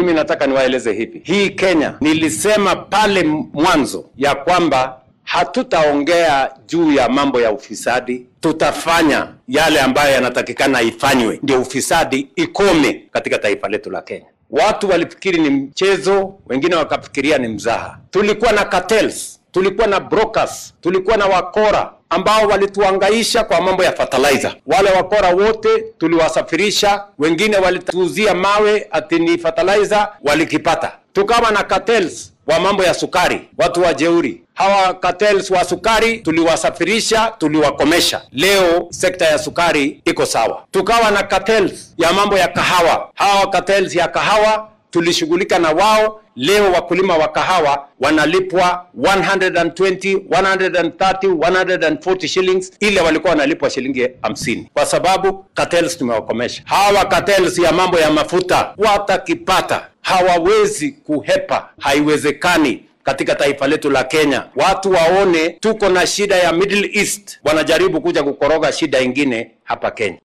Mimi nataka niwaeleze hivi, hii Kenya, nilisema pale mwanzo ya kwamba hatutaongea juu ya mambo ya ufisadi, tutafanya yale ambayo yanatakikana ifanywe, ndio ufisadi ikome katika taifa letu la Kenya. Watu walifikiri ni mchezo, wengine wakafikiria ni mzaha. Tulikuwa na cartels, tulikuwa na brokers, tulikuwa na wakora ambao walituangaisha kwa mambo ya fertilizer. Wale wakora wote tuliwasafirisha, wengine walituuzia mawe ati ni fertilizer, walikipata. Tukawa na cartels wa mambo ya sukari, watu wa jeuri. Hawa cartels wa sukari tuliwasafirisha, tuliwakomesha. Leo sekta ya sukari iko sawa. Tukawa na cartels ya mambo ya kahawa. Hawa cartels ya kahawa tulishughulika na wao. Leo wakulima wa kahawa wanalipwa 120, 130, 140 shillings, ile walikuwa wanalipwa shilingi 50, kwa sababu cartels tumewakomesha. Hawa cartels ya mambo ya mafuta watakipata, hawawezi kuhepa, haiwezekani katika taifa letu la Kenya. Watu waone tuko na shida ya Middle East, wanajaribu kuja kukoroga shida ingine hapa Kenya.